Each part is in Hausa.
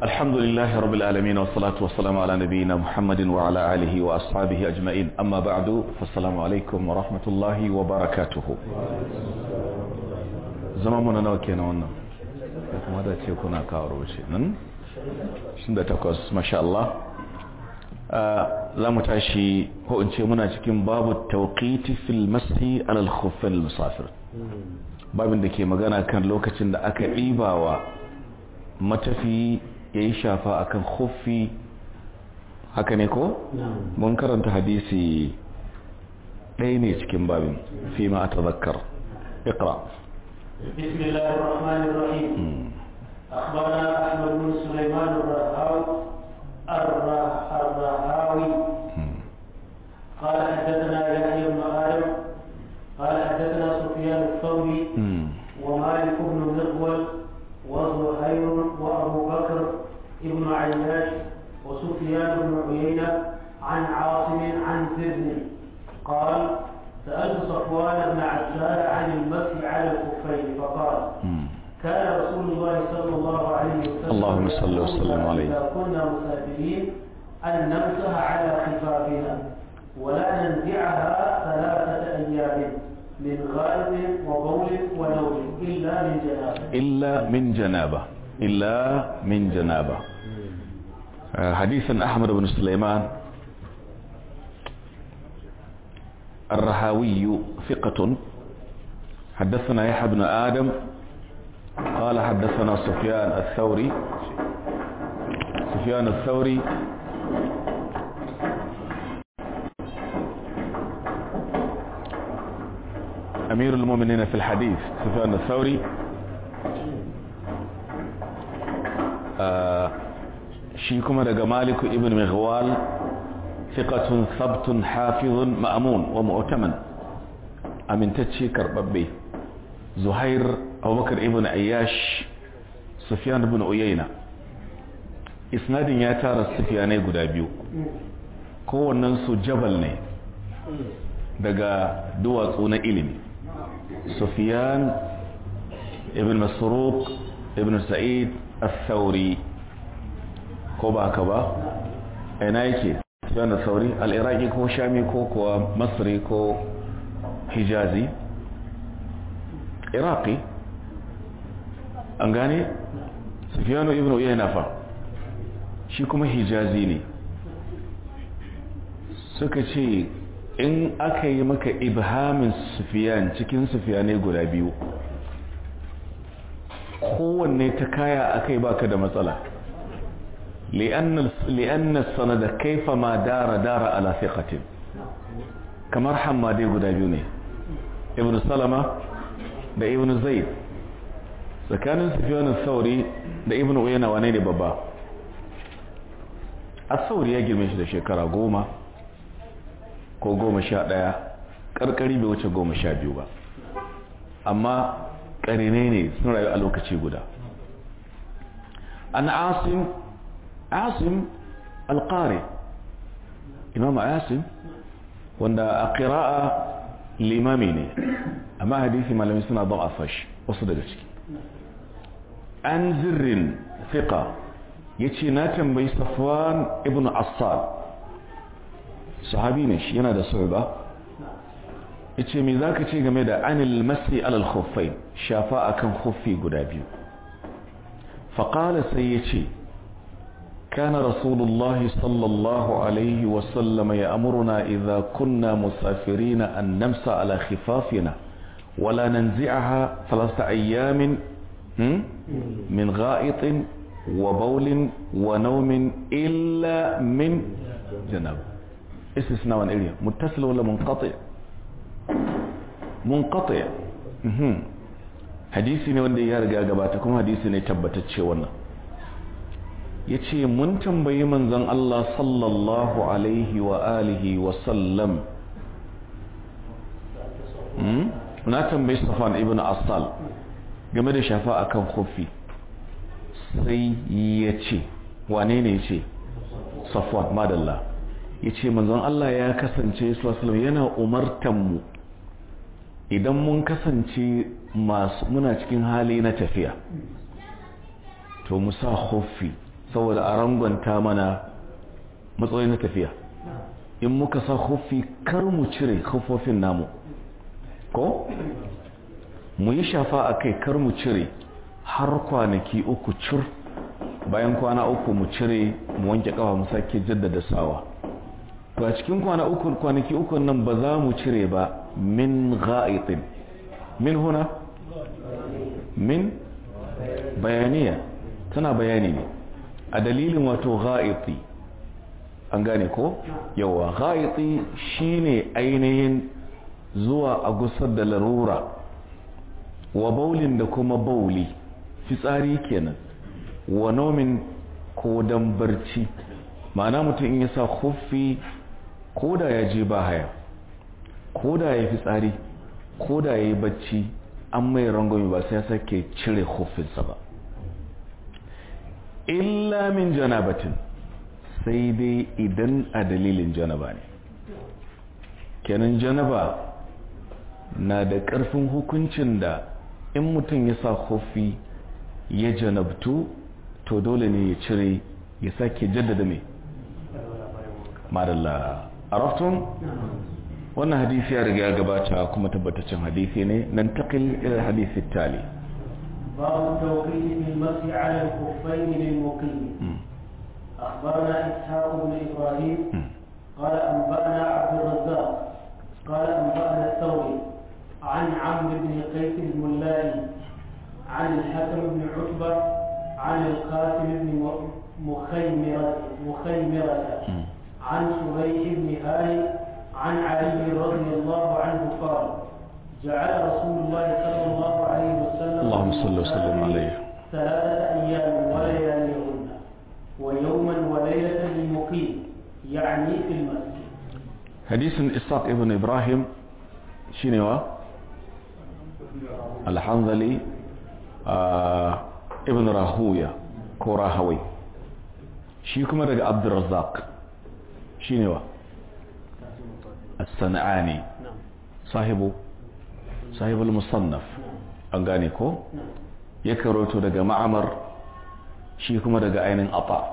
الحمد لله رب العالمين والصلاة والسلام على نبينا محمد وعلى آله وأصحابه أجمعين أما بعد فالسلام عليكم ورحمة الله وبركاته زماننا نوكينا ونا ماذا تكون كاروشي شند تقص ما شاء الله za mu tashi ko in ce muna cikin babu tauqiti fil mashi alal khuffin musafir babin da ke magana kan lokacin da aka ɗibawa matafi ya yi shafa akan khuffi haka ne ko? mun karanta hadisi ɗaya ne cikin babin fi ma a tazakkar iqra بسم الله الرحمن الرحيم أخبرنا أحمد بن سليمان الرهاوي الرهاوي قال حدثنا يحيى بن آدم قال حدثنا سفيان الثوري ومالك بن مغول وزهير وأبو بكر بن عياش وسفيان بن عيينة عن عاصم عن زبن قال سألت صفوان بن عسال عن المسح على الكفين فقال كان رسول الله صلى الله عليه وسلم اللهم صل وسلم عليه إذا كنا مسافرين أن نمسح على خفافنا ولا ننزعها ثلاثة أيام من غائب وبول ونوم إلا من جنابة إلا من جنابة إلا من جنابة حديثا أحمد بن سليمان الرهاوي ثقة حدثنا يحيى بن آدم قال حدثنا سفيان الثوري سفيان الثوري أمير المؤمنين في الحديث سفيان الثوري آه شيكما دقى مالك ابن مغوال ثقة ثبت حافظ مأمون ومؤتمن أمن تتشي كرببي زهير أبو بكر ابن أياش سفيان بن أيينة isnadin ya tara sufiyanai guda biyu kowannensu jabal ne daga duwatsu na ilimi sufiyan ibn masruq ibn sa'id al-thawri ko ba haka ba ina yake sufiyan al-thawri al-iraqi ko shami ko kuwa masri ko hijazi iraqi an gane sufiyanu ibn uyayna fa shi kuma hijazi ne suka ce in aka yi maka ibhamin sufiyan cikin sufiyanai guda biyu kowanne ta kaya aka yi baka da matsala li'anna sanada kaifa ma dara dara ala fiqatin kamar hammadai guda biyu ne ibn salama da ibn zaid tsakanin sufiyan sauri da ibn uyana wane ne babba asauri ya girme shi da shekara goma ko goma sha ɗaya ƙarƙari bai wuce goma sha biyu ba amma ƙarine ne sun rayu a lokaci guda an asim asim alƙari imam asim wanda a ƙira'a limami ne amma hadisi malami suna don a fashi wasu daga ciki an zirrin fiƙa ya ce na tambayi safwan ibn assal sahabi ne shi yana da ba ya ce mai za ka ce game da anil masi alal khuffai shafa akan khuffi guda biyu faƙala sai ya ce كان رسول الله صلى الله عليه وسلم يأمرنا إذا كنا مسافرين أن نمسى على خفافنا ولا ننزعها ثلاثة أيام من غائط وبول ونوم إلا من جناب استثناء إليه متصل ولا منقطع منقطع hadisi ne wanda ya riga gabata kuma hadisi ne tabbatacce wannan ya ce mun tambayi manzon Allah sallallahu alaihi wa alihi wa sallam na tambayi safan ibn asal game da shafa akan kofi sai ya ce wane ne ce safwan madalla ya ce manzon Allah ya kasance sallallahu yana umartanmu idan mun kasance masu muna cikin hali na tafiya to mu sa khuffi saboda a rangwanta mana matsayin na tafiya in muka sa hufi kar mu cire hufofin namu ko mu yi shafa a kai kar mu cire har kwanaki uku cur bayan kwana uku mu cire mu wanke kafa mu sake jaddada sawa to a cikin kwana uku kwanaki uku nan ba za mu cire ba min ga'itin min huna min bayaniya tana bayani ne a dalilin wato ga'iti an gane ko yawa ga'iti shine ainihin zuwa a gusar da larura wa baulin da kuma bauli fitsari kenan wa nomin ko dan barci ma'ana mutum in ya sa huffi ko da ya je ba haya ko da ya fitsari ko da ya yi bacci an mai rangwami ba sai ya sake cire huffinsa ba illa min janabatin sai dai idan a dalilin janaba ne kenan janaba na da ƙarfin hukuncin da in mutum ya sa huffi ya janabtu to dole ne ya cire ya sake jaddada mai madalla araftun wannan hadisi ya riga gabata kuma tabbataccen hadisi ne nan taqil ila hadisi tali باب التوقيت في المسح على الخفين للمقيم أخبرنا إسحاق بن إبراهيم قال أنبأنا عبد الرزاق قال أنبأنا الثوري عن عمرو بن قيس الملائي عن الحكم بن عتبة عن القاسم بن مخيمرة مخيمرة عن سبيح بن هاني عن علي رضي الله عنه قال جعل رسول الله صلى الله عليه وسلم اللهم صل وسلم عليه ثلاثة أيام ولياليهن ويوما وليلة للمقيم يعني في المسجد حديث إسحاق ابن إبراهيم شنو الحنظلي آه ابن راهوية كوراهوي shi kuma daga abdurrazzaq shi ne wa as-sana'ani sahibu sahibul musannaf an gane ko ya karoto daga ma'amar shi kuma daga ainin ata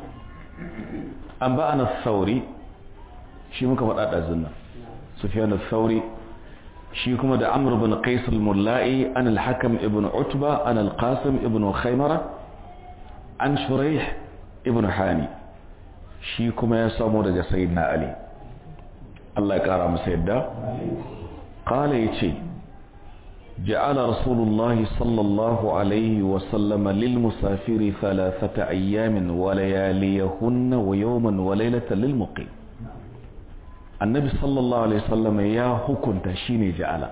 an ba ana sauri shi muka faɗa ɗazin nan sufiyan sauri shi kuma da amr bin qais al-mulla'i an al-hakam ibn utba an al-qasim ibn khaymara an shuraih ibn hani shi kuma ya samu daga sayyidina ali Allah ya kara masa yadda qala yace ja'ala rasulullah sallallahu alaihi wa sallama lil musafiri thalathata ayyamin wa layaliyahunna wa yawman wa laylatan lil muqim annabi sallallahu alaihi wasallam ya hukunta shine ja'ala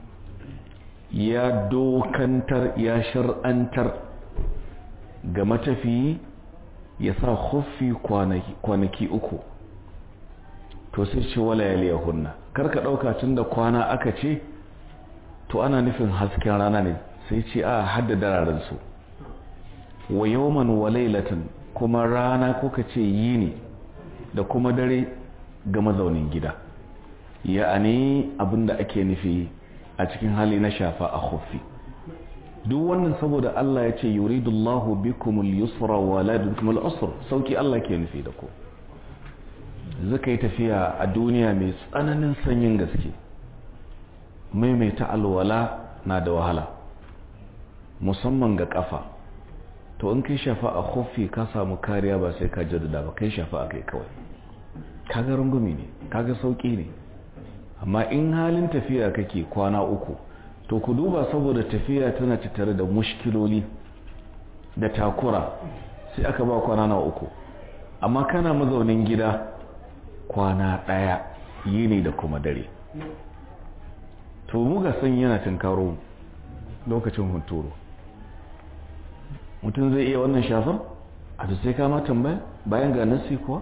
ya dokantar ya shar'antar ga matafiyi ya sa khuffi kwanaki uku to sai ce wala yaliyahunna karka dauka tunda kwana aka ce to ana nufin hasken rana ne sai ce a hadda dararen su wa yawman wa laylatan kuma rana ko ka ce yini da kuma dare ga mazaunin gida ya'ani abinda ake nufi a cikin hali na shafa a khuffi duk wannan saboda Allah ya ce yuridullahu bikumul yusra wa la bikumul usra sauki Allah ke nufi da ku zaka yi tafiya a duniya mai tsananin sanyin gaske maimaita alwala na da wahala musamman ga kafa to in kai shafa a khuffi ka samu kariya ba sai ka jaddada ba kai shafa a kai kawai kaga rungumi ne kaga sauki ne amma in halin tafiya kake kwana uku to ku duba saboda tafiya tana tattare da mushkiloli da takura sai aka ba kwana na uku amma kana mazaunin gida kwana ɗaya yini da kuma dare to mu ga san yana tunkaro lokacin hunturu mutum zai iya wannan shafar a da sai kama tambaya bayan ga nasi kuwa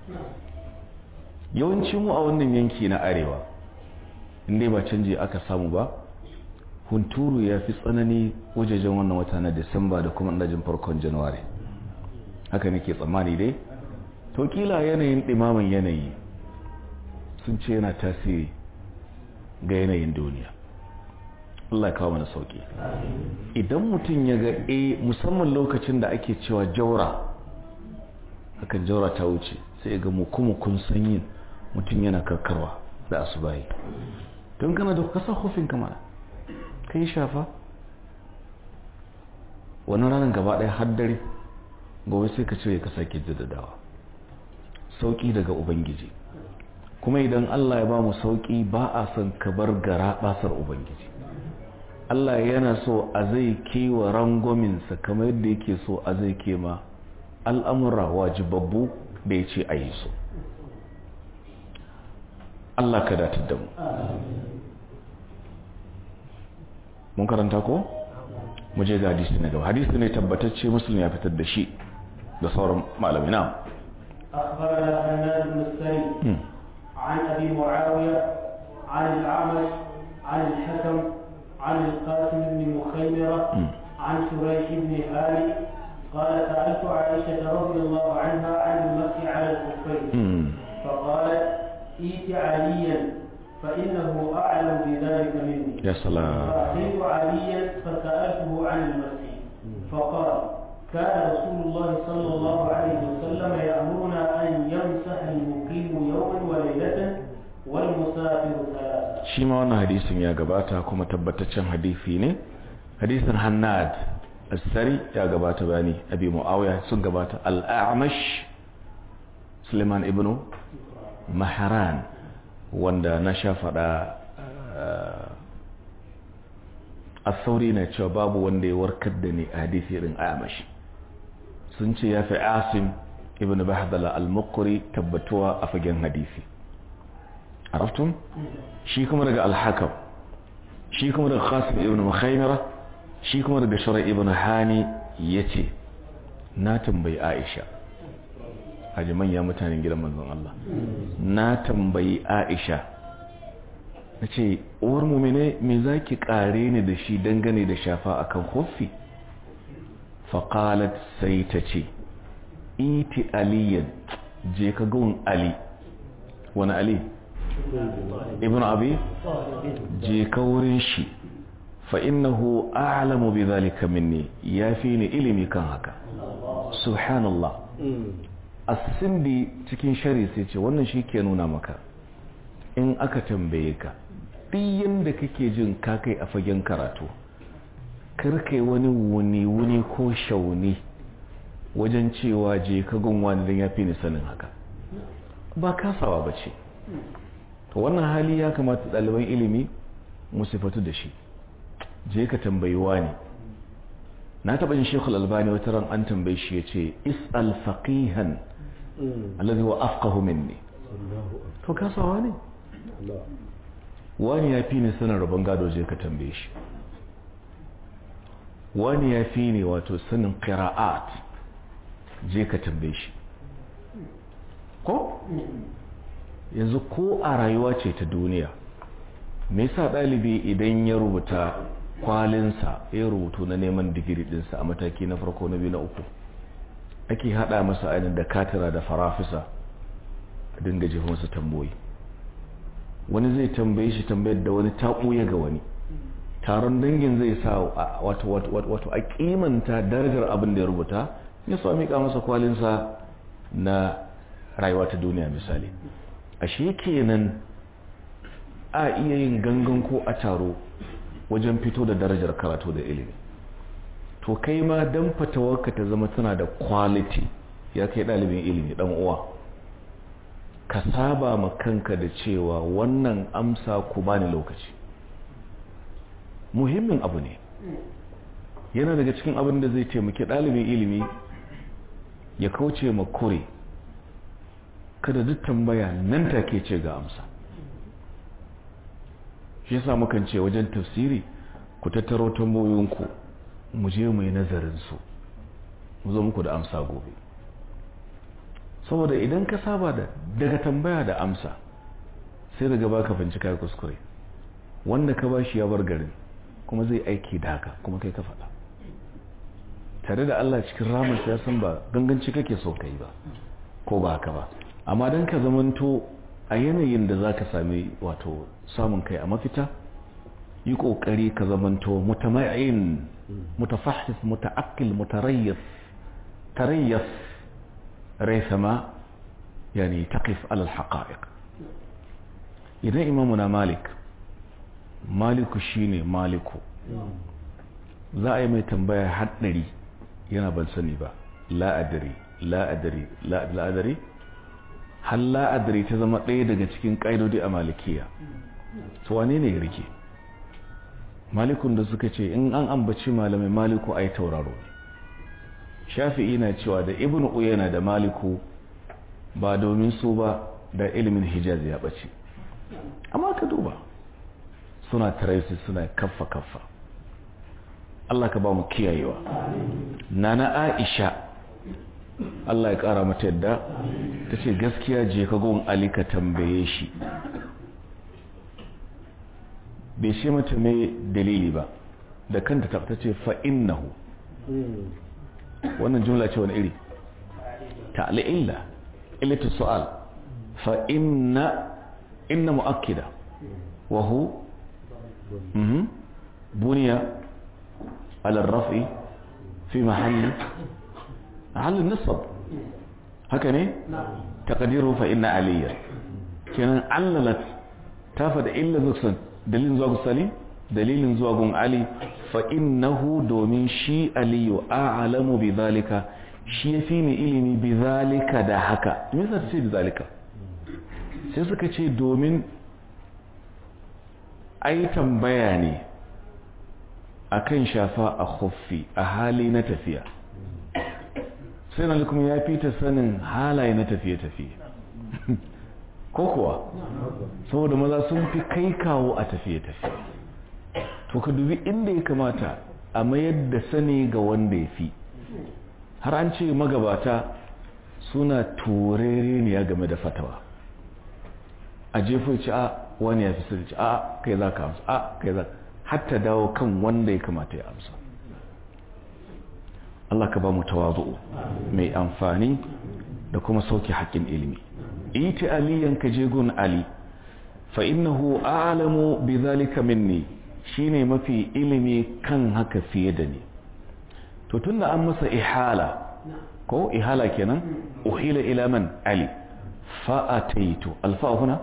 yawanci mu a wannan yanki na arewa inda ba canji aka samu ba hunturu ya fi tsanani wajejen wannan wata na disamba da kuma ɗajin farkon januwari haka nake tsammani dai to kila yanayin ɗimamin yanayi sun ce yana tasiri ga yanayin duniya Allah ya kawo mana sauki idan mutum ya ga e musamman lokacin da ake cewa jaura akan jaura ta wuce sai ga mukumukun sanyin mutum yana karkarwa da asubahi don kana da kasa hufin kama ka yi shafa wani ranar gaba ɗaya har dare gobe sai ka cire ka sake jaddadawa sauƙi daga ubangiji kuma idan Allah ya ba mu sauƙi ba a son ka bar gara basar ubangiji Allah yana so a zai kewa rangwaminsa kamar yadda yake so a zai kema al'amura wajibabbu da ya ce a yi so Allah ka datar da mu mun karanta ko? mu je ga hadisi na gaba hadisi ne tabbatacce musulmi ya fitar da shi da sauran malami na أخبرنا حناد بن السري عن أبي معاوية عن الأعمش عن الحكم عن القاسم بن مخيمرة عن شريح بن هاني قال سألت عائشة رضي الله عنها عن المسح على الخفين فقالت ائت عليا فإنه أعلم بذلك مني يا سلام فأتيت عليا فسألته عن المسح فقال كان رسول الله صلى الله عليه وسلم يأمرنا أن يمسح المقيم يوما وليلة والمسافر ثلاثة shi ma wannan hadisin ya gabata kuma tabbataccen hadisi ne hadisin hannad asari ya gabata bani abi muawiya sun gabata al-a'mash suleiman ibn maharan wanda na sha faɗa a sauri na cewa babu wanda ya warkar da ni a hadisi irin a'mash sun ce ya fi asim ibn bahdala al-muqri tabbatuwa a fagen hadisi عرفتم shi kuma daga al-hakam shi kuma daga qasim ibn mukhaymira shi kuma daga shura ibn hani yace na tambayi aisha haji manya mutanen gidan manzon Allah na tambayi aisha nace uwar mu'mine me zaki kare ni da shi dangane da shafa akan khuffi faqalat sai tace iti aliyan je ka gun ali wani ali ibn abi je ka wurin shi fa innahu a'lamu bi dhalika minni yafi ni ilimi kan haka subhanallah as-sindi cikin shari sai ce wannan shi ke nuna maka in aka tambaye ka duk yanda kake jin ka kai a fagen karatu karkai wani wuni wuni ko shauni wajen cewa je ka gunwa dan yafi ni sanin haka ba kasawa bace to wannan hali ya kamata ɗaliban ilimi mu sifatu da shi je ka tambayi wani na taɓa yin shekul albani wata ran an tambayi shi ya ce is'al faqihan alladhi wa afqahu minni to kasawa ne wani ya fi ni sanin rabon gado je ka tambaye shi wani ya fi ni wato sanin qira'at je ka tambaye shi ko yanzu ko a rayuwa ce ta duniya me yasa ɗalibi idan ya rubuta kwalinsa ya rubutu na neman digiri ɗinsa a mataki na farko na biyu na uku ake haɗa masa ainihin da katira da farafisa a dinga jefa masa tamboyi wani zai tambaye shi tambayar da wani taɓuya ga wani taron dangin zai sa wato a kimanta darajar abin da ya rubuta ya so miƙa masa kwalinsa na rayuwa ta duniya misali ashe kenan a iya yin gangan ko a taro wajen fito da darajar karatu da ilimi to kai ma dan fatawarka ta zama tana da quality ya kai ɗalibin ilimi ɗan uwa ka saba ma kanka da cewa wannan amsa ku bani lokaci muhimmin abu ne yana daga cikin abin da zai taimaki ɗalibin ilimi ya kauce ma kure kada duk tambaya nan take ce ga amsa shi yasa mukan ce wajen tafsiri ku tattaro tambayoyinku mu je mu yi nazarin su mu zo muku da amsa gobe saboda idan ka saba da daga tambaya da amsa sai daga baka bincika ya kuskure wanda ka bashi ya bar garin kuma zai aiki da haka kuma kai ka faɗa tare da Allah cikin ramar ya san ba ganganci kake so kai ba ko ba haka ba amma don ka zamanto a yanayin da za ka sami wato samun kai a mafita yi ƙoƙari ka zamanto mutama'in mutafahis muta'akil mutarayyas tarayyas ريثما يعني تقف على الحقائق إذا إمامنا مالك مالك شيني مالك za a yi mai tambaya haɗari yana ban sani ba la'adari la'adari la'adari har la'adari ta zama ɗaya daga cikin ƙa'idodi a malikiya su wane ne rike malikun da suka ce in an ambaci malamai maliku a yi tauraro shafi'i na cewa da ibn uyana da maliku ba domin su ba da ilimin hijaz ya ɓace amma ka duba suna taraisi suna kaffa kaffa Allah ka ba mu kiyayewa nana Aisha Allah ya kara mata yadda ta ce gaskiya je ka gon Ali ka tambaye shi bai ce mata mai dalili ba da kanta ta ce fa innahu wannan jumla ce wani iri ta'ali illa illatu su'al fa inna inna mu'akkida wa hu buniya على الرفع في محل محل النصب هكذا تقديره فإن عليا كان عللت تافد إلا نقصن دليل زواج السليم دليل زواج علي فإنه دومين شي علي أعلم بذلك shi ya fi ni ilimi bi zalika da haka me yasa ce bi zalika sai suka ce domin ai tambaya ne akan shafa a khuffi a hali na tafiya sai na kuma ya fi ta sanin halaye na tafiye-tafiye ko kuwa saboda maza sun fi kai kawo a tafiye-tafiye to ka dubi inda ya kamata a mayar da sani ga wanda ya fi har an ce magabata suna turere ne ya game da fatawa a jefo ci a wani ya fi sirri ci a kai za ka amsa a kai za hatta dawo kan wanda ya kamata ya amsa Allah ka ba mu tawazu mai amfani da kuma sauke haƙƙin ilimi iti aliyan ka je gun ali fa innahu a'lamu bi zalika minni shine mafi ilimi kan haka fiye da ni to tunda an masa ihala ko ihala kenan uhila ila man ali fa ataitu alfa huna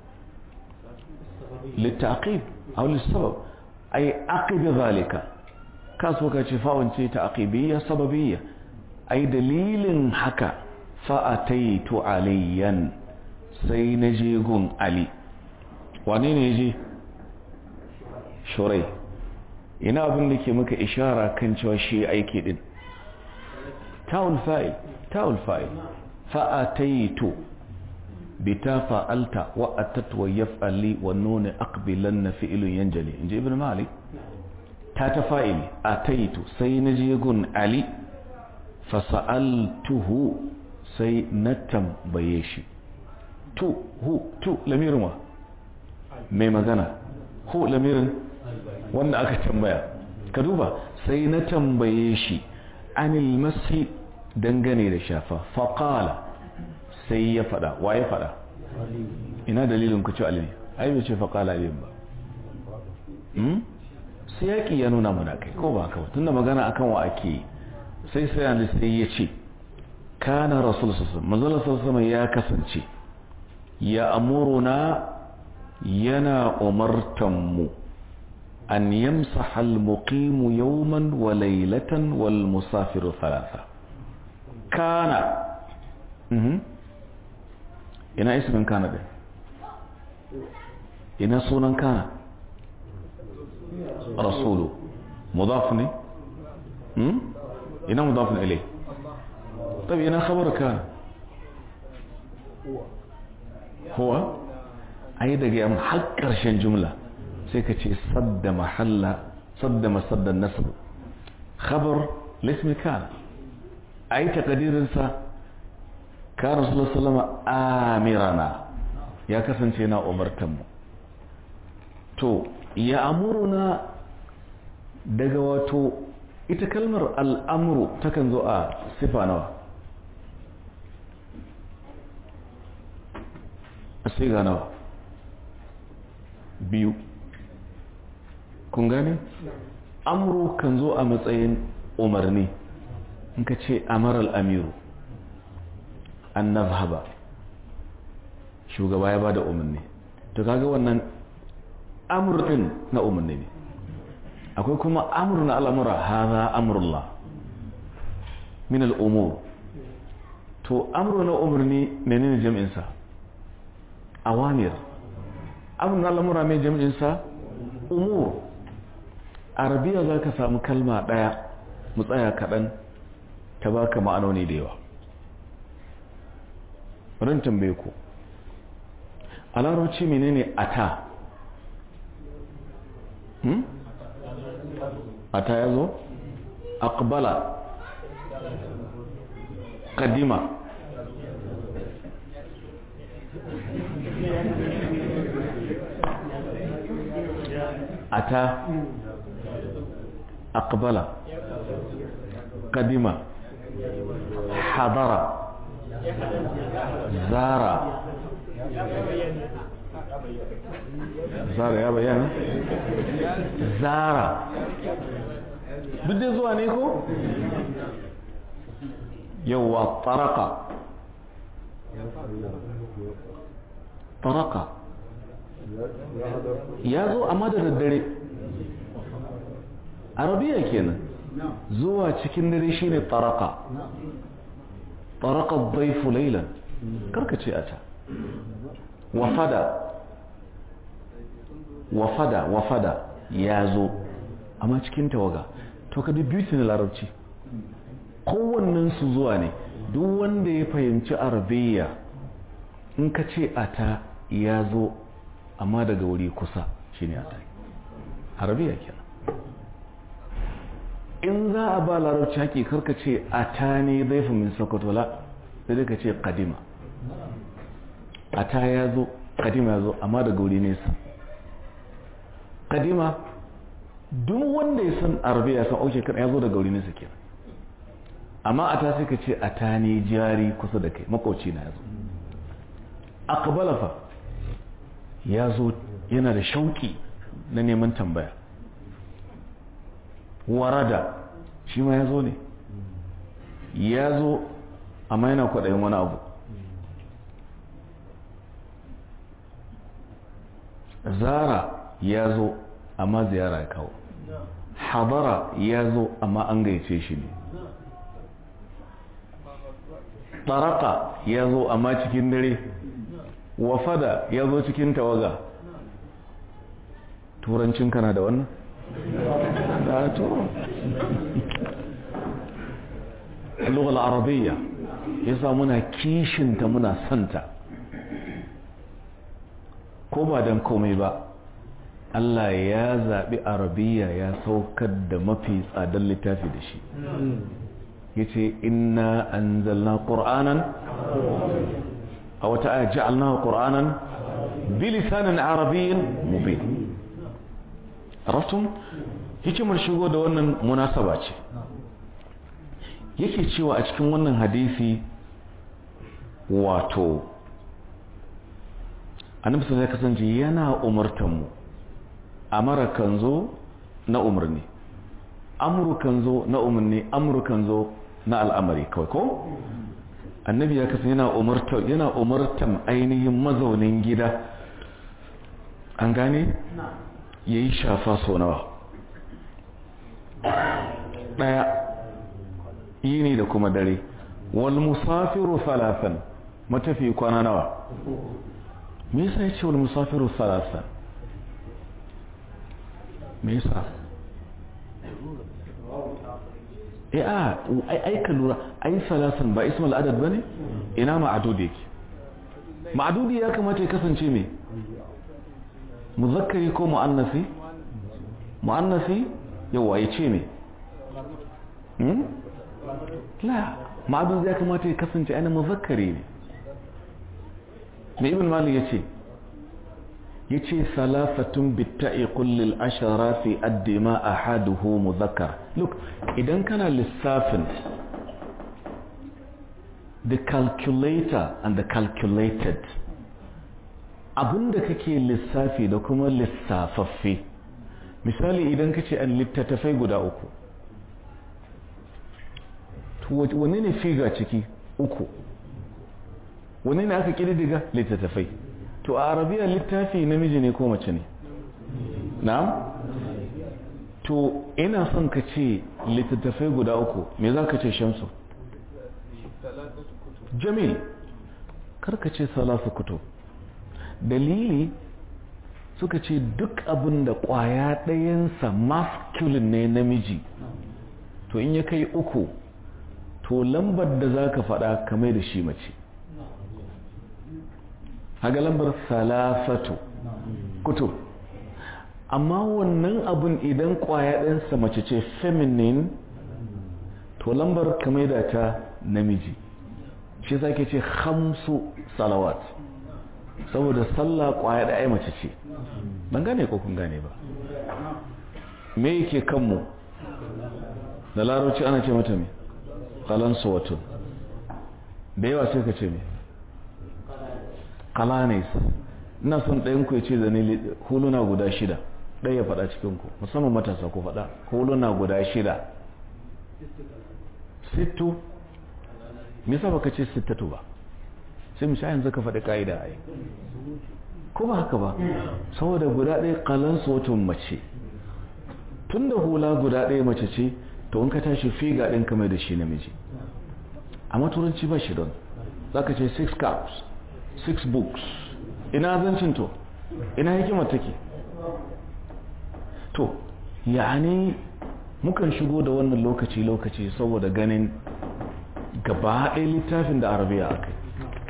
للتعقيب أو للسبب أي عقب ذلك كاسوكا شفاء تعقيبية سببية أي دليل حكى فأتيت عليا سينجيغون علي وانين يجي شوري ina abin da ke maka ishara kan cewa shi aiki din ta'ul fa'il ta'ul fa'il fa'ataitu bita fa'alta wa atat wa yaf'ali wa nuna aqbilan fi'ilun yanjali inji ibn malik ta ta fa'ili ataitu sai na je gun ali fa sa'altuhu sai na tambaye shi tu hu tu lamirin wa mai magana hu lamirin wanda aka tambaya ka duba sai na tambaye shi anil masi dangane da shafa faƙala sai ya fada wa ya fada ina dalilin ku ci alimi ai bai ce faƙala alimin ba sai yaƙi ya nuna mana kai ko ba haka ba tunda magana akan wa ake sai sai an sai ya ce kana rasul sassan manzala sassan ya kasance ya amuruna yana umartanmu an yamsaha al-muqimu yawman wa laylatan wal musafiru thalatha kana ina ismin kana din ina sunan kana rasulu mudaf ne ina mudaf ne ilai طيب ina khabar kana huwa ai daga yamma har karshen jumla sai ka ce sadda mahalla sadda masaddan nasb khabar lismi kana ai takadirin sa ka rasulullah sallama amirana ya kasance na umartan mu to ya amuruna daga wato ita kalmar al'amuru takan zo a sifa nawa a siga nawa biyu kun gane amuru kan zo a matsayin umarni in ka ce amar al'amiru an nazhaba shugaba ya bada umarni to kaga wannan amur din na umarni ne akwai kuma amur na al'amura haza amurullah min al'umur to amur na umarni menene jam'insa awamir amur na al'amura mai jam'insa umur arabiya za ka samu kalma ɗaya mu tsaya kaɗan ta baka ma'anoni da yawa ran tambaye ku a larabci menene ata hmm? ata ya zo aqbala kadima ata aqbala kadima hadara zara zara ya bayyana zara duk da zuwa ne ko yauwa taraka taraka ya zo amma da daddare arabiya kenan zuwa cikin dare shine taraka taraka dhaifu laylan karkace a ta wafada wafada wafada ya zo amma cikin tawaga to ka duk beauty na larabci kowannen su zuwa ne duk wanda ya fahimci arabiya in ka ce a ta ya zo amma daga wuri kusa shine a ta arabiya kenan in za a ba larabci haƙi karka ce a ta ne zaifu min sokotola sai ka ce kadima a ta ya zo kadima ya zo amma daga wuri nesa kadima duk wanda ya san arabiya san auke kan ya zo daga wuri nesa kenan amma a ta sai ka ce a ta ne jari kusa da kai makoci na ya zo akbala fa ya zo yana da shauki na neman tambaya warada shi ma ya zo ne ya zo amma yana kwaɗayin wani abu zara ya zo amma ziyara ya kawo hadara ya zo amma an gaice shi ne taraka ya zo amma cikin dare wafada ya zo cikin tawaga turancin kana da wannan? da to lughal arabiyya yasa muna kishinta muna santa ko ba dan komai ba Allah ya zaɓi arabiya ya saukar da mafi tsadar littafi da shi ya ce inna an zalna ƙur'anan a wata aya ja'alna ƙur'anan bilisanin arabiyyin mubin rafton hikimar shigo da wannan munasaba ce yake cewa a cikin wannan hadisi wato annabi sai kasance yana umartan mu amara kan zo na umarni amru kan zo na umarni amru kan zo na al'amari kawai ko annabi ya kasance yana umartan yana umartan ainihin mazaunin gida an gane yayi shafa so nawa daya yini da kuma dare wal musafiru thalathan matafi kwana nawa me yasa yace wal musafiru thalathan me yasa eh a ai ai ka lura ai thalathan ba ismul adad bane ina ma'adud yake ma'adudi ya kamata ya kasance me muzakkari ko muannasi muannasi yawa yace me la ma'adun ya kamata ya kasance ana muzakkari ne mai ibn malik ya ce ya ce salafatun bitta'i kullil ashara fi addima ahaduhu muzakkar look idan kana lissafin the calculator and the calculated abinda kake lissafi da kuma lissafaffe misali idan kace an littattafai guda uku wanne ne figa ciki uku wani ne aka ƙididdiga littattafai to a arabiya littafi namiji ne ko mace ne na'am to ina son ka ce littattafai guda uku me za ka ce shamsu jamil karka ce salasu kutub dalili suka ce duk abin da kwaya ɗayansa masculine ne namiji to in ya kai uku to lambar da za ka faɗa kamar da shi mace haga lambar salasatu kutub amma wannan abin idan kwaya ɗansa mace ce feminine to lambar kamar da ta namiji shi sake ce hamsu salawat saboda sallah kwaya da ai mace ce ban gane ko kun gane ba me yake kanmu da larabci ana ce mata me kalansu wato da yawa sai ka ce me kalanis ina son ɗayan ku ya ce da ni huluna guda shida ɗaya ya faɗa cikin ku musamman matasa ku faɗa huluna guda shida sittu me yasa baka ce sittatu ba sai mu sha yanzu ka faɗi ka'ida ai ko ba haka ba saboda guda ɗaya kalan watan mace tun da hula guda ɗaya mace ce to in ka tashi figa ɗin kamar da shi namiji amma turanci ba shi don za ka ce six caps six books ina zancin to ina hikimar take to yani mukan shigo da wannan lokaci-lokaci saboda ganin gaba ɗaya littafin da arabiya aka yi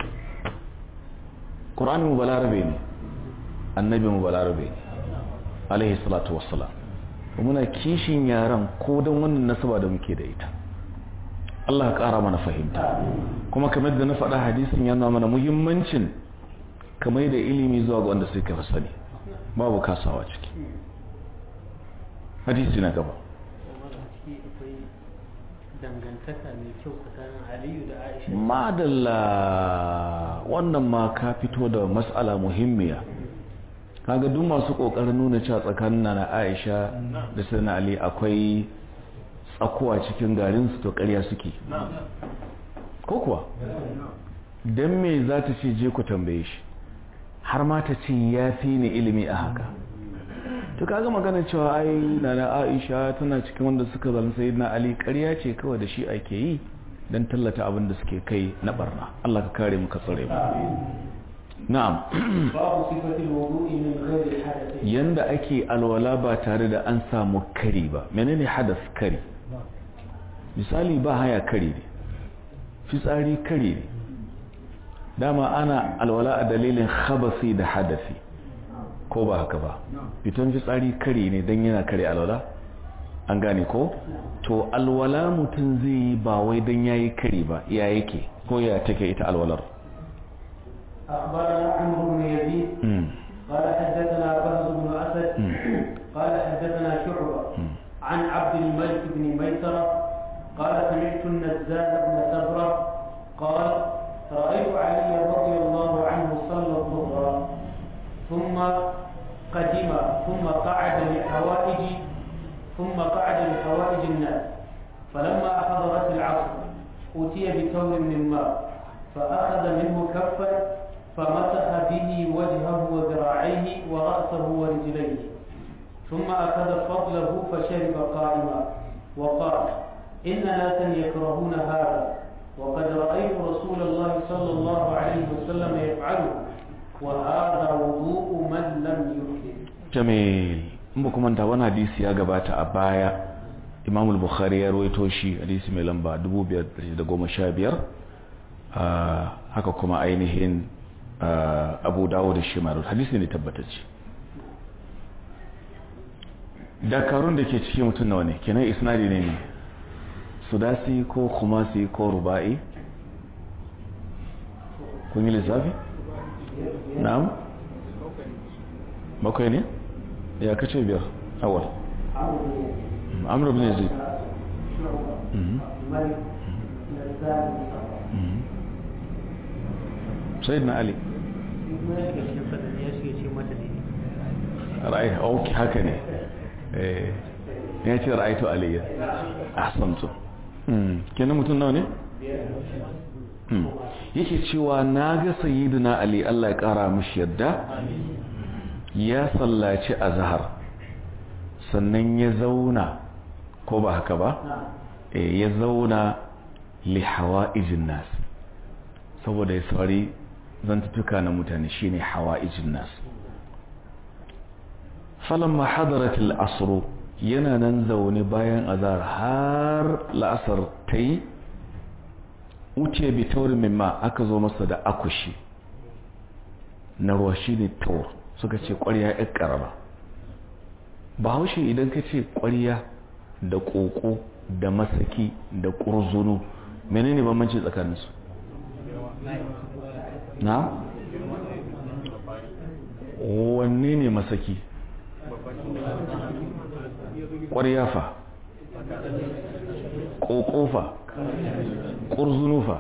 ƙur'ani mu balarabe ne annabi mu balarabe ne alaihi salatu wassalam muna kishin yaran ko don wannan nasaba da muke da ita Allah ya ƙara mana fahimta kuma kamar da na faɗa hadisin yana mana muhimmancin kamar da ilimi zuwa ga wanda suka fi sani babu kasawa ciki hadisi na gaba dangantaka mai kyau tsakanin aliyu da aisha madalla wannan ma ka fito da matsala muhimmiya kaga duk masu kokarin nuna cewa tsakanin na aisha da sayyidina ali akwai tsakuwa cikin garin su to ƙarya suke ko kuwa dan me za ta ce je ku tambaye shi har ma ta ce ya fi ni ilimi a haka to kaga magana cewa ai nana Aisha tana cikin wanda suka zama sayyidina Ali ƙarya ce kawai da shi ake yi dan tallata abin da suke kai na barna Allah ka kare mu ka tsare mu na'am babu sifatil wudu'i min ghairi hadath yanda ake alwala ba tare da an samu kari ba menene hadas kari misali ba haya kari ne fitsari kari ne dama ana alwala a dalilin khabasi da hadasi ko ba haka ba fitan fitsari kare ne don yana kare alwala an gane ko to alwala mutum zai yi ba wai don ya yi kare ba ya yake ko ya take ita alwalar أخبرنا عمرو بن يزيد قال حدثنا بهز بن أسد قال حدثنا شعبة عن عبد الملك بن ميسرة قال سمعت النزال بن سبرة قال رأيت علي رضي الله عنه صلى الظهر ثم قدم ثم قعد لحوائج ثم قعد لحوائج الناس فلما حضرت العصر أتي بثور من ماء فأخذ منه كفا فمسح به وجهه وذراعيه ورأسه ورجليه ثم أخذ فضله فشرب قائما وقال إن ناسا يكرهون هذا وقد رأيت رسول الله صلى الله عليه وسلم يفعله وهذا وضوء من لم يحدث jamil in ba kuma wani hadisi ya gabata a baya imam al-bukhari ya rawaito shi hadisi mai lamba 2515 haka kuma ainihin abu dawo da shi maru hadisi ne tabbatacce dakarun da ke cikin mutum nawa ne kenan isnadi ne ne sudasi ko kumasi ko ruba'i kun yi lissafi? na'am bakwai ne? ya kace biyar awal amur bin yazid sayyidina ali ra'ayi ok haka ne ya ce ra'aitu aliyya ahsantu kenan mutum nawa ne yake cewa na ga sayyidina ali Allah ya kara mishi yadda ya sallaci azhar sannan ya zauna ko ba haka ba ya zauna li hawa'ijin nas saboda ya saurari zantutuka na mutane shine hawa'ijin nas falamma hadarat al-asr yana nan zaune bayan azhar har la'asar tayi wuce bi taurin mimma aka zo masa da akushi na ruwa shine taur suka ce ƙwarya ƴar ƙarama ba haushe idan ka ce ƙwarya da ƙoƙo da masaki da ƙurzunu menene bambanci tsakaninsu na? wanne ne masaki ƙwarya fa ƙoƙo fa ƙurzunu fa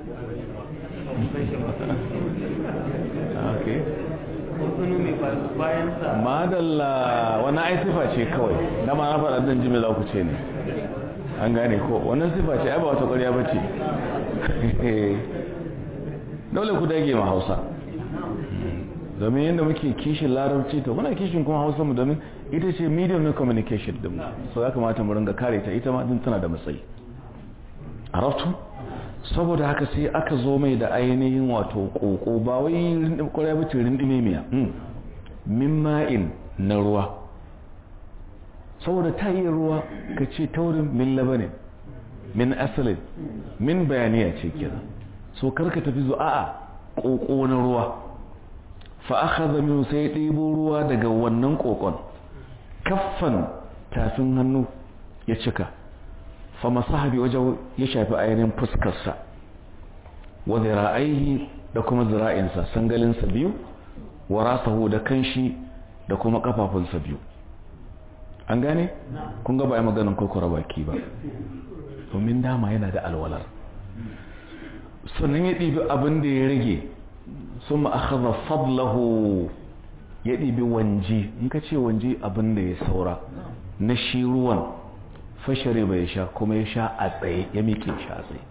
madalla wani ai sifa ce kawai dama na faɗa ɗan jimi za ku ce ne an gane ko wannan sifa ce ai ba wata ƙwarya ba ce dole ku dage ma hausa domin yadda muke kishin larabci to muna kishin kuma hausa mu domin ita ce medium na communication din so ya kamata mu ringa kare ta ita ma din tana da matsayi arabtu saboda haka sai aka zo mai da ainihin wato koko ba wai kwarai ba tirin miya min ma'in na ruwa saboda ta yi ruwa ka ce taurin min labanin min asalin min bayaniya ce kenan so karka tafi zo a'a koko na ruwa fa akhadha min sai ɗebo ruwa daga wannan kokon kaffan tafin hannu ya cika fa masahabi wajen ya shafi ainihin fuskarsa wa zira'aihi da kuma zira'insa sangalinsa biyu wa rasahu da kanshi da kuma kafafunsa biyu an gane kun ga ba maganin kokora baki ba domin dama yana da alwalar sannan ya ɗibi abin da ya rage sun ma'akaza fadlahu ya ɗibi wanji in ka ce wanji abin da ya saura na shi ruwan fashare bai sha kuma ya sha a tsaye ya miƙe sha a tsaye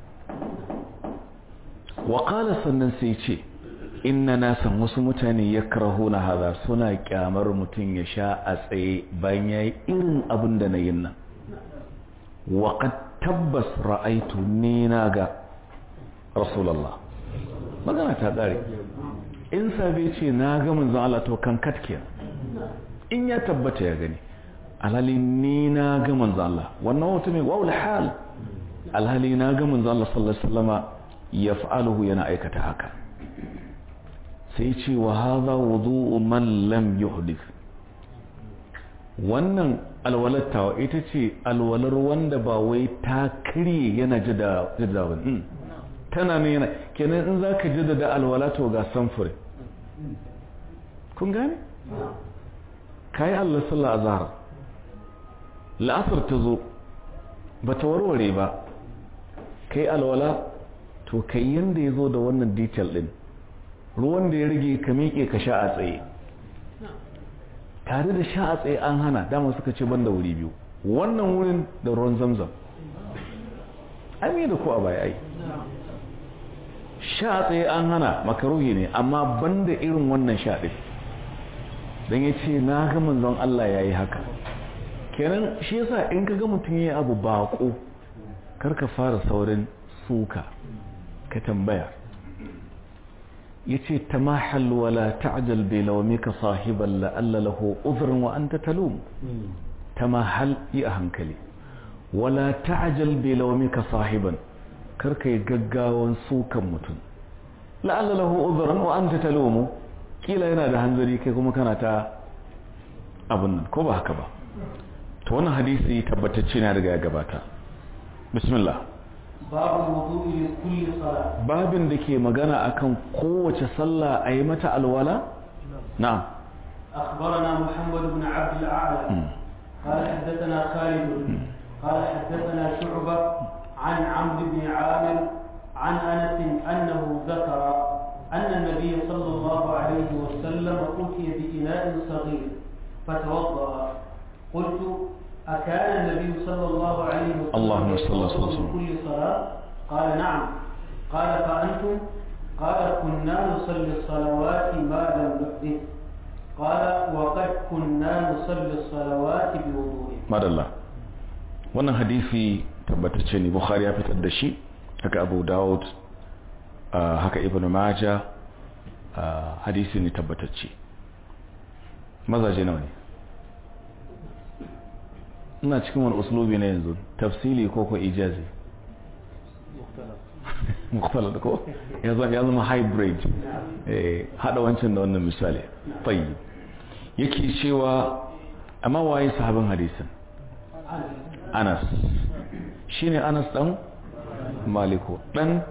waƙala sannan sai ce inna na san wasu mutane ya karaho na haza suna kyamar mutum ya sha a tsaye bayan ya yi irin abin da na yin nan waƙad tabbas ra'aitu ne na ga rasulallah magana ta ƙare in sabe ce na ga manzon Allah to kan katkiya in ya tabbata ya gani alhali ni na ga manzon Allah wannan wata mai wawul hal alhali na ga manzon Allah sallallahu alaihi wasallama yaf'aluhu yana aikata haka sai ce wa hadha wudu'u man lam yuhdith wannan alwalattawa ita ce alwalar wanda ba wai ta karye yana jada jada ba tana ne yana kenan in za ka jaddada alwala to ga samfuri kun gane? ka yi allah sallah a zahar la'asar ta zo ba ta warware ba ka yi alwala to ka yi yadda ya zo da wannan detail din ruwan da ya rage ka miƙe ka sha a tsaye tare da sha a tsaye an hana dama suka ce ban da wuri biyu wannan wurin da ruwan zamzam ai da ku a baya ai sha tsaye an hana makaruhi ne amma banda irin wannan sha ɗin don ya ce na ga manzon Allah ya yi haka kenan shi yasa in ka ga mutum ya abu baƙo karka fara saurin suka ka tambaya ya ce ta mahal wala ta'ajal bai laumika sahiban la'alla lahu uzurin wa an ta talum ta mahal yi a hankali wala ta'ajal bai laumika sahiban karka yi gaggawan sukan mutum la'alla lahu uzran wa anta talumu kila yana da hanzari kai kuma kana ta abun nan ko ba haka ba to wannan hadisi tabbatacce na daga ya gabata bismillah babu wudu'i li kulli salat babin da ke magana akan kowace sallah a yi mata alwala na'am أخبرنا محمد بن عبد الأعلى قال حدثنا خالد قال حدثنا شعبة عن عمرو بن عامر عن انس انه ذكر ان النبي صلى الله عليه وسلم اوتي باناء صغير فتوضا قلت اكان النبي صلى الله عليه وسلم اللهم صل وسلم. يتوضأ من كل صلاه قال نعم قال فانتم قال كنا نصلي الصلوات ما لم نحدث قال وقد كنا نصلي الصلوات بوضوء madalla wannan hadisi tabbatacce ne bukhari ya fitar da shi haka abu dawud ah, haka ibn maja ah, hadisi ne tabbatacce mazaje nawa ne ina cikin wani uslubi na yanzu tafsili ko ko ijazi mukhtalaf ko ya zama ya zama hybrid eh hada wancan da wannan misali tayyib yake cewa amma waye sahabin hadisin Anas shine Anas dan Maliku dan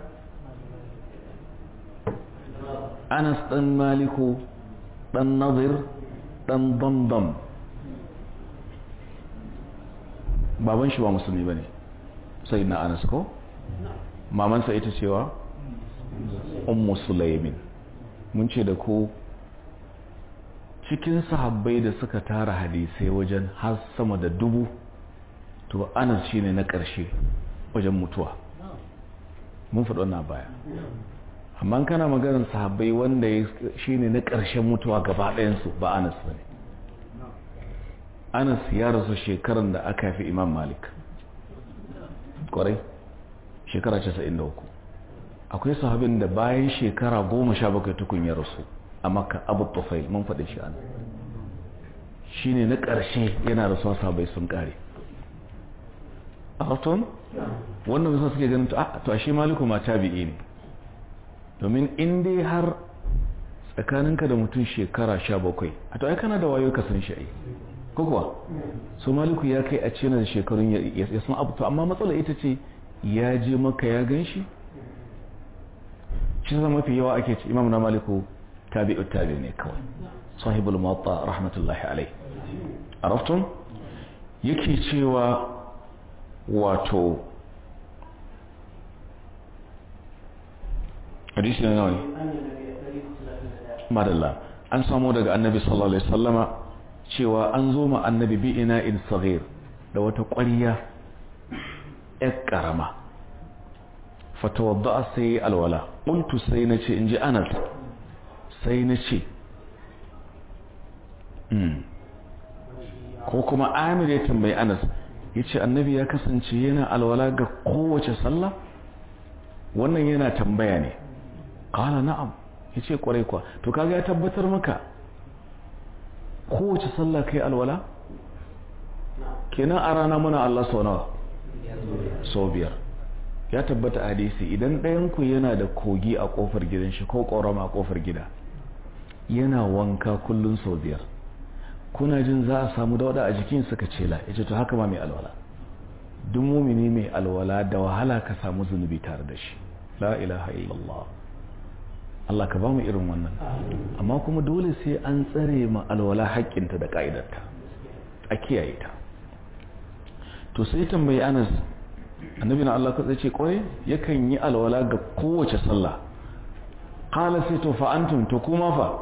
Anas dan Maliku dan Nadir dan Damdam baban shi ba musulmi bane sai na Anas ko mamansa ita cewa ummu sulaimin mun ce da ku cikin sahabbai da suka tara hadisai wajen har sama da dubu to anas shine na ƙarshe wajen mutuwa mun faɗo na baya amma kana maganar sahabbai wanda shine na ƙarshen mutuwa gaba ɗayansu ba anas ba ne anas ya rasu shekaran da aka fi imam malik ƙwarai shekara 93 akwai sahabin da bayan shekara 17 tukun ya rasu a makka abu tufail mun faɗi shi an shi ne na ƙarshe yana rasuwa sahabai sun ƙare a harton wannan bisa suke ganin to a shi maliku ma tabi'i ne domin in dai har tsakaninka da mutum shekara 17 a to ai kana da wayo ka san shi ai ko kuwa so maliku ya kai a ce na da shekarun ya san abu to amma matsala ita ce ya je maka ya gan shi shi zama mafi yawa ake ce imam na maliku tabi'ut tabi ne kawai sahibul muwatta rahmatullahi alai araftum yake cewa wato hadisi na nawa madalla an samu daga annabi sallallahu alaihi wasallama cewa an zo ma annabi bi ina in saghir da wata ƙwariya ‘yar ƙarama fatawadda sai alwala ƙuntu sai na ce in ji anas sai na ce ko kuma amir ya tambayi anas ya ce annabi ya kasance yana alwala ga kowace sallah wannan yana tambaya ne ƙala na'am ya ce ƙwarai kwa to kaga ya tabbatar maka kowace sallah kai alwala kenan a rana muna Allah sau nawa sau biyar ya tabbata hadisi idan ɗayanku yana da kogi a ƙofar gidan shi ko ƙorama a ƙofar gida yana wanka kullum sau biyar kuna jin za a samu dauda a jikin suka cela ya ce to haka ma mai alwala duk mumini mai alwala da wahala ka samu zunubi tare da shi la ilaha illallah Allah ka ba mu irin wannan amma kuma dole sai an tsare ma alwala haƙƙinta da ƙa'idarta a kiyaye ta to sai tambayi anas annabi na Allah katsaye ce kwarai yakan yi alwala ga kowace sallah qala sai to fa antum to kuma fa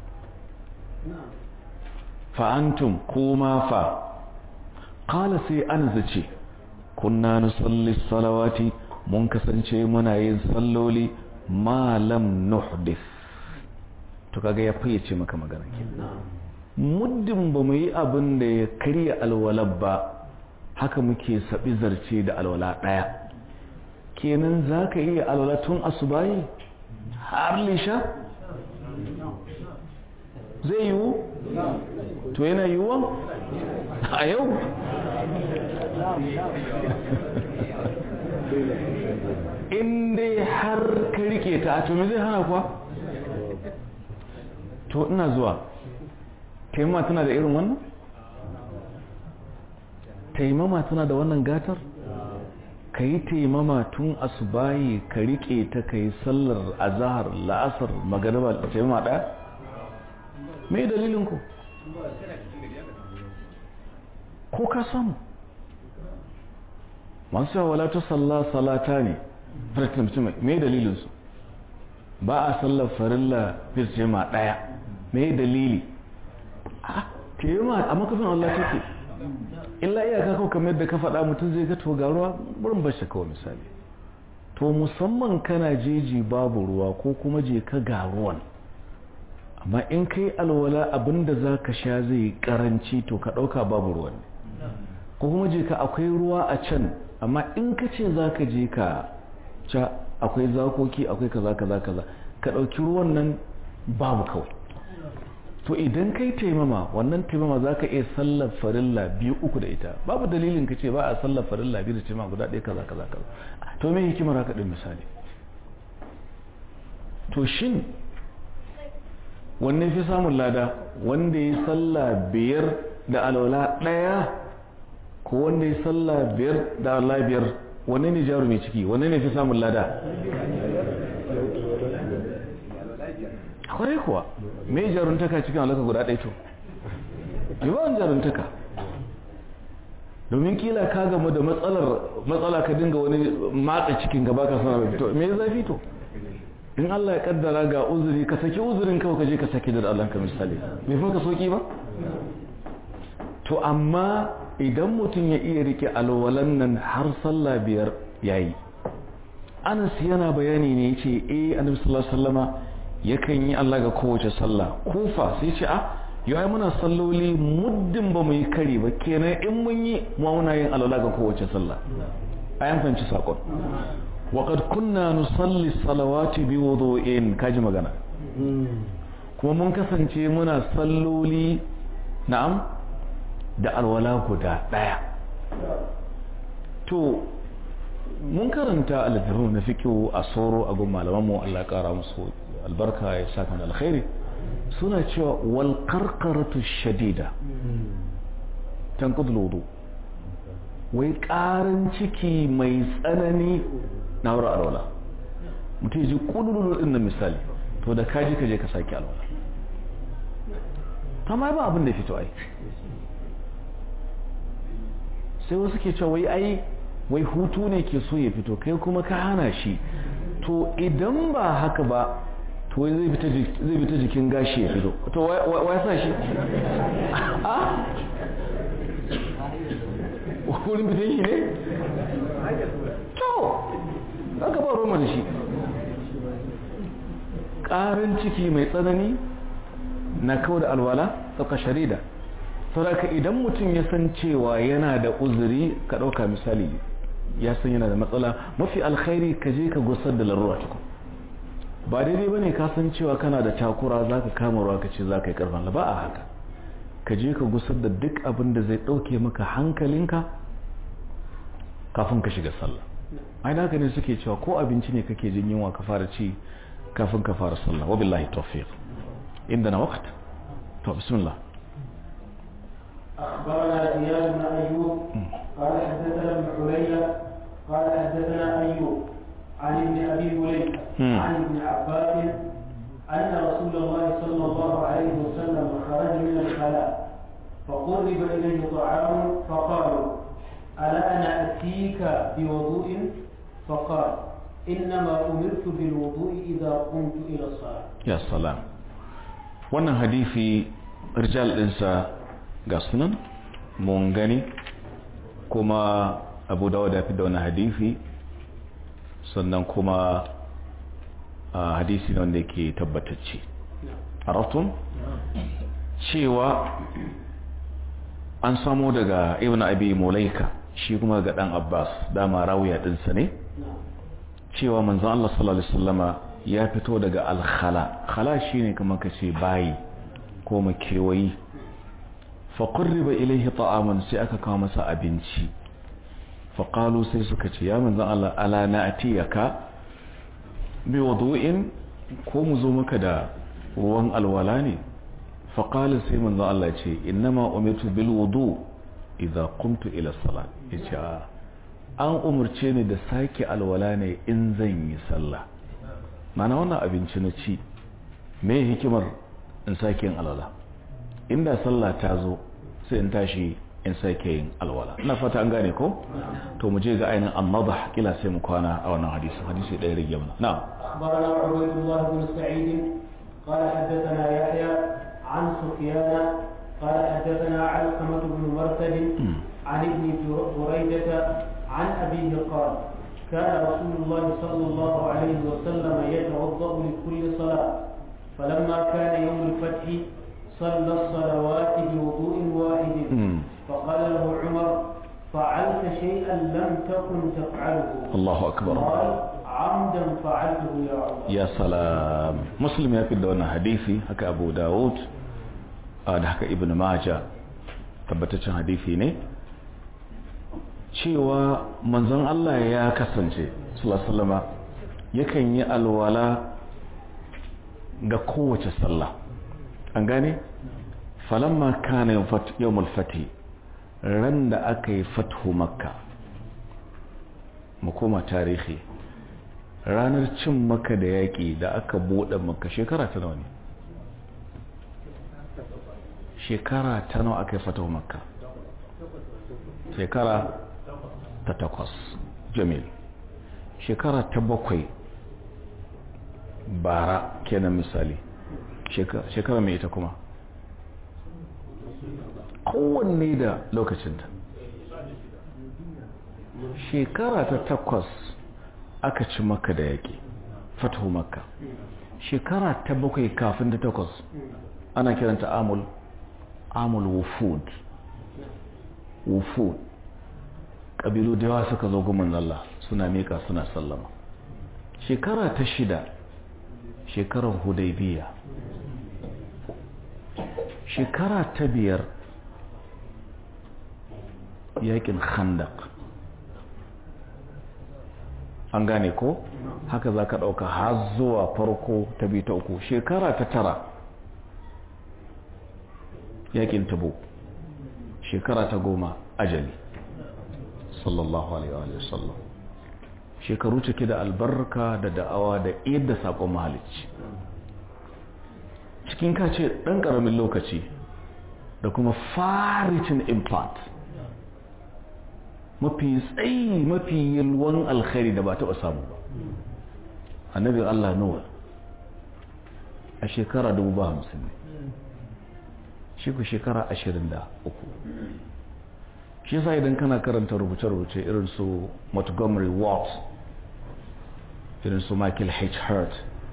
fa antum kuma fa qala sai anas ce kunna nusalli salawati mun kasance muna yin salloli ma lam nuhdith to kaga ya fayyace maka magana kenan muddin ba mu yi abin da ya karya alwalab ba haka muke saɓi zarce da alwala ɗaya kenan za ka iya alwala tun asubayi har lisha zai yiwu to yana yiwuwa a yau in dai har ka rike ta to me zai hana kuwa to ina zuwa taimama tana da irin wannan taimama tana da wannan gatar ka yi taimama tun asubayi ka rike ta ka yi sallar azahar la'asar magariba da taimama ɗaya me dalilin ku ko ka samu masu yawa wala ta salla salata ne farkin mutum me dalilinsu ba a sallar farilla fis jama ɗaya me dalili a taimama a makafin Allah take illa iyaka kawai kamar yadda ka faɗa mutum zai ga to ga ruwa burin bashi kawai misali to musamman kana jeji babu ruwa ko kuma je ka ga ruwan amma in kai alwala abinda za ka sha zai karanci to ka ɗauka babu ruwan ko kuma je ka akwai ruwa a can amma in ka ce za ka je ka ca akwai zakoki akwai kaza kaza kaza ka ɗauki ruwan nan babu kawai to idan kai taimama wannan taimama za ka iya sallar farilla biyu uku da ita babu dalilin ka ce ba a sallar farilla biyu da taimama guda ɗaya kaza kaza kaza to me hikimar haka ɗin misali to shin wanne fi samun lada wanda ya salla biyar da alwala ɗaya ko wanda ya salla biyar da alwala biyar wanne ne jaru mai ciki wanne ne fi samun lada kwarai kuwa me jaruntaka cikin alaka guda ɗaya to yawan jaruntaka domin kila ka gama da matsalar matsala ka dinga wani matsa cikin gaba ka sana mai fito me zafi to in Allah ya kaddara ga uzuri ka saki uzurin kawai ka je ka saki da Allah ka misali bai fa ka soki ba to amma idan mutum ya iya rike alwalan nan har sallah biyar yayi Anas yana bayani ne yace eh Annabi sallallahu alaihi wasallama yakan yi Allah ga kowace sallah kufa sai ce a yau ai muna salloli muddin ba mu yi kari ba kenan in mun yi mu muna yin alwala ga kowace sallah ayan fanci sakon وقد كنا نصلي الصلوات بوضوء kaji magana kuma mun kasance muna salloli na'am da alwala guda daya to mun karanta alfiru na fiqhu a soro a gun malaman mu Allah ya kara musu albarka ya saka da alkhairi suna cewa wal qarqaratu shadida tanqudul wudu wai karin ciki mai tsanani na wurin alwala mutum ya ji kululu din na misali to da kaji ka je ka sake alwala ta ma ba abin da fito ai sai wasu ke cewa wai ai wai hutu ne ke so ya fito kai kuma ka hana shi to idan ba haka ba to wai zai fita jikin gashi ya fito to wai sa shi a wurin fitan shi ne to aka ba roma da shi ƙarin ciki mai tsanani na kawo da alwala tsaka sharida sauraka idan mutum ya san cewa yana da uzuri ka ɗauka misali ya san yana da matsala mafi alkhairi ka je ka gusar da larura tukun ba daidai ba ne ka san cewa kana da takura za ka kama ruwa ka ce za ka yi karfan ba a haka ka je ka gusar da duk abin da zai ɗauke maka hankalinka kafin ka shiga sallah ai da haka ne suke cewa ko abinci ne kake jin yunwa ka fara ci kafin ka fara sallah wa billahi tawfiq inda na waqt to bismillah أخبرنا زياد بن أيوب قال حدثنا ابن حلية قال حدثنا أيوب عن ابن أبي مليكة عن ابن عباس أن رسول الله صلى الله عليه وسلم خرج من الخلاء فقرب إليه طعام فقالوا ألا أنا أتيك بوضوء فقال إنما أمرت بالوضوء إذا قمت إلى الصلاة يا سلام wannan hadisi rijal ɗinsa ga sunan mun gani kuma abu dawo da fi da wani hadisi sannan kuma hadisi ne wanda yake tabbatacce arafton cewa an samo daga ibn abi mulaika shi kuma ga dan abbas dama rawiya dinsa ne cewa manzon Allah sallallahu alaihi wasallama ya fito daga al-khala khala shine kamar kace bayi ko makewayi fa qurriba ilayhi ta'aman sai aka kawo masa abinci fa qalu sai suka ce ya manzon Allah ala na'tiyaka bi wudu'in ko mu zo maka da ruwan alwala ne fa qala sai manzon Allah ce innama umirtu bil wudu' idza qumtu ila salat yace an umurce ni da sake alwala ne in zan yi sallah mana wannan abinci na ci me hikimar in sake yin alwala inda sallah ta zo sai in tashi in sake yin alwala ina fata an gane ko to mu je ga ainihin annadah kila sai mu kwana a wannan hadisi hadisi ɗaya rage mana na'am أخبرنا عبيد الله بن سعيد قال حدثنا يحيى عن سفيان قال حدثنا علقمة بن مرثد عن ابن بريدة عن أبيه قال كان رسول الله صلى الله عليه وسلم يتوضأ لكل صلاة فلما كان يوم الفتح صلى الصلوات بوضوء واحد مم. فقال له عمر فعلت شيئا لم تكن تفعله الله أكبر قال عمدا فعلته يا عمر ya salam muslim ya fi da wannan hadisi haka abu dawud a da haka ibn maja tabbataccen hadisi ne cewa manzon Allah ya kasance sallama yakan yi alwala ga kowace sallah an gane falamma kana yawmul fati ran da aka yi fathu makka mu koma tarihi ranar cin maka da yaƙi da aka buɗe maka shekara ta nawa ne shekara ta nawa aka yi fatawa makka shekara ta takwas jamil shekara ta bakwai bara kenan misali shekara mai ita kuma kowanne da lokacinta shekara ta takwas aka ci maka da yaƙi fatahu makka shekara ta bakwai kafin ta takwas ana kiranta amul amul wufud wufud ƙabilu da yawa suka zo gumin Allah suna miƙa suna sallama shekara ta shida shekarar hudaybiya shekara ta biyar yaƙin khandak an gane ko haka za ka ɗauka har zuwa farko ta biyu ta uku shekara ta tara yakin tabo shekara ta goma ajali sallallahu alaihi wa sallam shekaru cike da albarka da da'awa da yadda saƙon mahalicci cikin kace ɗan ƙaramin lokaci da kuma faricin impact mafi tsayi mafi yalwan alkhairi da ba taɓa samu ba annabi Allah Nuwa a shekara dubu ba hamsin ne shi ku shekara ashirin da uku shi sa idan kana karanta rubuce-rubuce irin su Montgomery Watt irin su Michael H. Hurt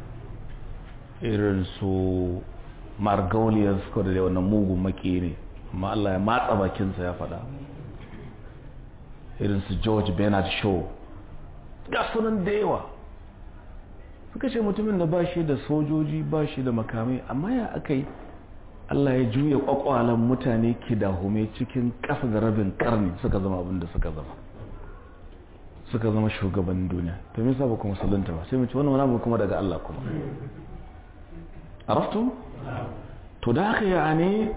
irin su Margolius ko da wannan mugun maki ne amma Allah ya matsa bakinsa ya faɗa irin su George Bernard Shaw ga sunan da yawa suka ce mutumin da ba shi da sojoji ba shi da makamai amma ya aka yi Allah ya juya kwakwalan mutane ki dahume cikin ƙasa da rabin karni suka zama abin da suka zama suka zama shugaban duniya to me yasa ba kuma musulunta ba sai mu ci wannan wani abu kuma daga Allah kuma araftu to da haka ya ne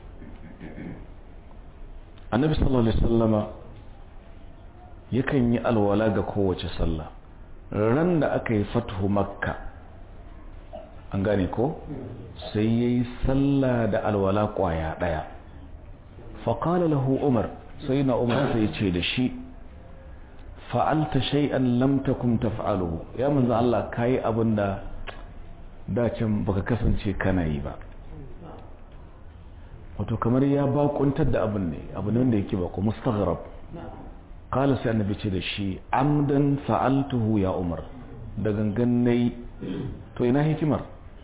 annabi sallallahu alaihi wasallama yakan yi alwala ga kowace sallah ran da aka yi fathu makka an gane ko sai ya yi sallah da alwala kwaya ɗaya faƙala lahu umar sai na umar sai ce da shi fa'alta shay'an lam takum taf'aluhu ya manzo Allah kai abin da dacin baka kasance kana yi ba wato kamar ya bakuntar da abin ne abin wanda yake ba ko mustaghrab qala sai annabi ce da shi amdan fa'altuhu ya umar da gangan nayi to ina hikimar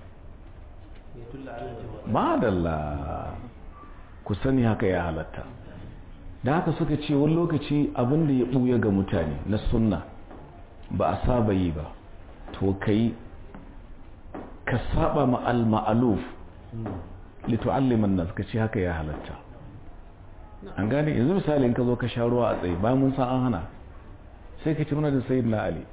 madalla ku sani haka ya halatta da haka suka ce wani lokaci abin da ya ɓuya ga mutane na sunna ba a saba yi ba to kai ka saba ma al-ma'aluf litu'alliman nas ka ce haka ya halatta an gane yanzu misali in ka zo ka sha ruwa a tsaye bayan mun san an hana sai ka ci mana da sayyidina ali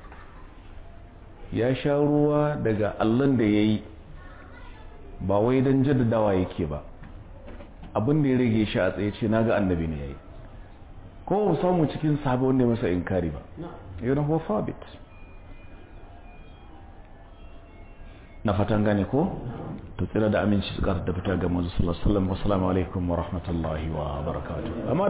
ya sha ruwa daga allon da ya yi ba wai don jaddadawa yake ba abin da ya rage shi a tsaye ce na ga annabi ne ya yi kuma mu samu cikin sahabi wanda ya masa inkari ba yana huwa fabit na fatan gane ko to tsira da aminci su da fita ga manzo sallallahu alaihi wasallam assalamu alaikum wa rahmatullahi wa barakatuh